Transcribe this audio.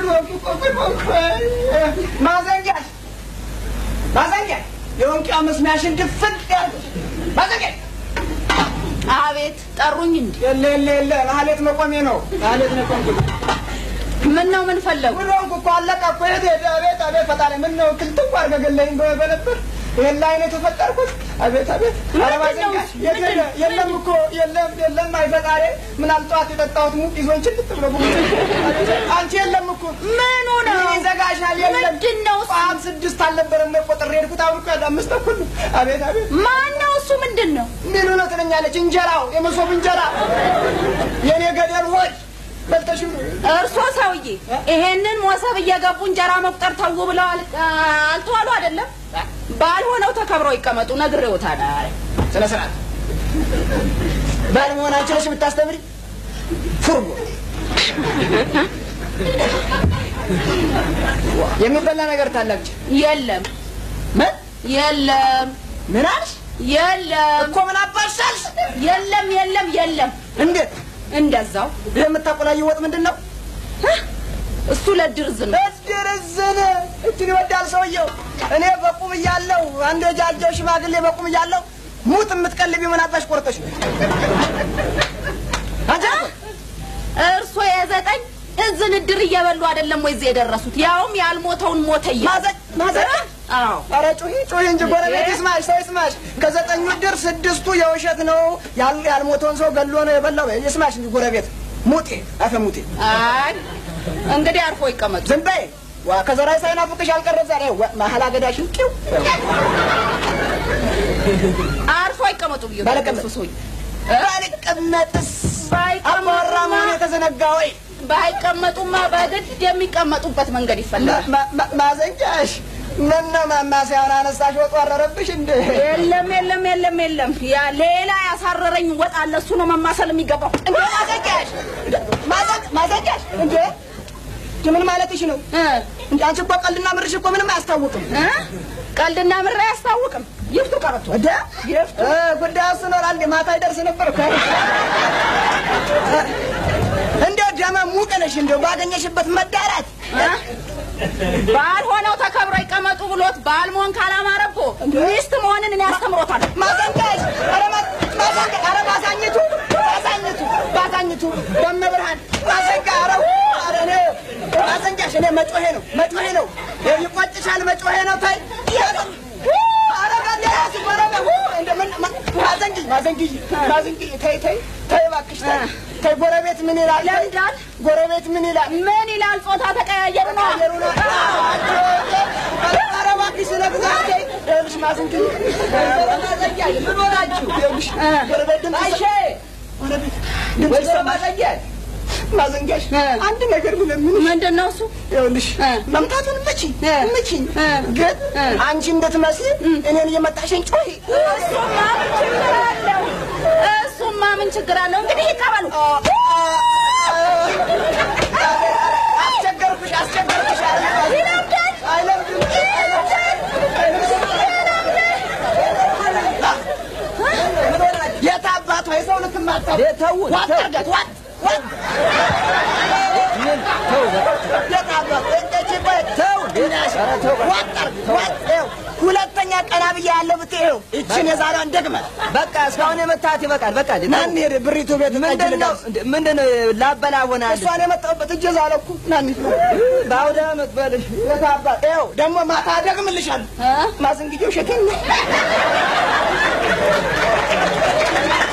ጉድ ሆንኩ እኮ ጉድ ሆንኩ። ማዘንጊያሽ ማዘንጊያሽ የወንቂያ መስሚያሽን ድፍን ያልኩሽ ማዘንጊያሽ አቤት ጠሩኝ እንዲ የለ የለ የለ ማህሌት መቆሜ ነው ማህሌት መቆሜ ምን ነው ምን ፈለጉ? ጉድ ሆንኩ እኮ አለቃ እኮ የት ሄደ? አቤት አቤት ፈጣሪ ምን ነው ክልትው አድርገህ ገለኸኝ በ- በነበር ይሄን ላይ ነው የተፈጠርኩት። አቤት አቤት ኧረ ምንድን ነው ማዘንጊያሽ እሱ? የት ሄደ? ምንድን- የለም እኮ የለም የለም አይ ፈጣሪ ምን አልጠዋት የጠጣሁት ሙቅ ይዞኝ ችልት ብሎ ጉድ አንቺ የለም እኮ ምኑ ነው? ይዘጋሻል የለም ምንድን ነው እሱ? ቋም ስድስት አልነበረም ነው ቆጥሬ ሄድኩት አሁን እኮ ያለ አምስት ተኩል ነው። አቤት አቤት ማን ነው እሱ? ምንድን ነው? ምኑ ነው ትለኛለች እንጀራው የመሶብ እንጀራ የኔ ገደል ሆይ በልተሽ እርሶ ሰውዬ ይሄንን ሞሰብ እየገቡ እንጀራ መቁጠር ተው ብለው አል- አልተዋሉ አይደለም? ባልሆነው ተከብረው ይቀመጡ ነግሬዎታል። ስነ ስርዓት ባል መሆናችን ነሽ የምታስተምሪ ፉርጎ የሚበላ ነገር ታላቅች የለም ምን የለም ምን አልሽ የለም እኮ ምን አባሻልሽ የለም የለም የለም እንዴት እንደዛው ይህ የምታቆላየው ወጥ ምንድን ነው እሱ ለድርዝ ነው። እድርዝን እችን ይወዳል ሰውየው እኔ በቁም እያለሁ አንድ የጃጀው ሽማግሌ በቁም እያለሁ ሙት የምትቀልቢ ምን አባሽ ቆርጠሽ ነው አንቺ እርሶ የዘጠኝ እዝን እድር እየበሉ አይደለም ወይ እዚህ የደረሱት? ያውም ያልሞተውን ሞተ እያሉ። ማዘ- ማዘ- አዎ ኧረ ጩሂ ጩሂ እንጂ ጎረቤት ይስማሽ፣ ሰው ይስማሽ። ከዘጠኙ ድር ስድስቱ የውሸት ነው። ያል- ያልሞተውን ሰው ገሎ ነው የበላው። ይስማሽ እንጂ ጎረቤት ሙጤ አፈ ሙጤ አይ እንግዲህ አርፎ ይቀመጡ። ዝም በይ። ዋ ከዘራይ ሳይናፍቅሽ አልቀረም ዛሬ ዋ- መሀል አገዳሽን ቂው አርፎ ይቀመጡ ብዬ ባለቀመጥ ሰውዬ ባልቀመጥስ ባይቀመጡማ- አባወራ መሆን የተዘነጋ ወይ ባይቀመጡማ በግድ የሚቀመጡበት መንገድ ይፈለጋል። ማ- ማ- ማዘንጃሽ ምነው ማማሰያውን አነሳሽ? ወጡ አረረብሽ እንደ የለም የለም የለም የለም ያ ሌላ ያሳረረኝ ወጥ አለ። እሱ ነው መማሰል የሚገባው። እንደ ማዘንጃሽ ማዘን- ማዘንጃሽ እንደ ምን ማለትሽ ነው? እ እንደ አንቺ እኮ ቀልድና ምርሽ እኮ ምንም አያስታውቅም። እ ቀልድና ምራ አያስታውቅም። ይፍቱ ቀረቶ ወደ ጉዳዩ እሱ ነው። አንዴ ማታ ይደርስ ነበር እኮ እንደው ደመ ሙቅ ነሽ። እንደው ባገኘሽበት መዳራት ባልሆነው ተከብሮ ይቀመጡ ብሎት ባል መሆን ካላማረ እኮ ሚስት መሆንን እኔ ያስተምሮታል። ማዘንጋሽ ኧረ ማ- ማዘንጋ ኧረ ማሳኘቱ ማሳኘቱ ማሳኘቱ በመብርሃን ማዘንጋ ኧረ ኧረ እኔ ማዘንጋሽ እኔ መጮሄ ነው መጮሄ ነው ይቆጭሻል መጮሄ ነው ታይ ኧረ በእናትሽ በረበ እንደምን ማ- ማዘንጊ ማዘንጊ ማዘንጊ ተይ ተይ ተይ እባክሽ ተይ ተይ ጎረቤት ምን ይላል ለምዳል ጎረቤት ምን ይላል ምን ይላል? ጾታ ተቀያየሩ ነው። አየሩ ነው ኧረ እባክሽ ስለ እግዚአብሔር ይኸውልሽ ማዘንጊ ምን ሆናችሁ ይኸውልሽ ጎረቤት ድምፅ ጎረቤት ድምፅ ይሰማል ማዘንጋሽ አንድ ነገር ብለምን ምንድን ነው እሱ? ይኸውልሽ እ። መምታቱን ምቺ እ። ምቺኝ እ። ግን እ። አንቺ እንድትመስይ እኔን እየመጣሽን ጮሂ እሱማ ምን ችግር አለው? እሱማ ምን ችግር አለው? እንግዲህ ይቀበሉ። አስቸገርኩሽ አስቸገርኩሽ ይለምዳል። አይለምድም የት አባቷ የሰው ልትማታ ዋጥ አድርጋት ዋጥ ዋጥ የት አባቷ እንደዚህ በይ ዋጥ አድርግ ዋጥ ይኸው ሁለተኛ ቀና ብዬ ያለው ብትይው ይችን የዛሬዋን ደግመህ በቃ እስካሁን የመታት ይበቃል። በቃ ና እንሂድ ብሪቱ ቤት ጠጅ ምንድን ነው ልጋብዝ። ምንድን ነው ላበላ ሆናል። እሷን የመጣሁበት እጀ ዛለ እኮ ና እንሂድ በአውደ ዓመት በልሽ የት አባት ይኸው ደግሞ ማታ ደግምልሻለሁ እ? ማዘንግዬው ሸቴን ነው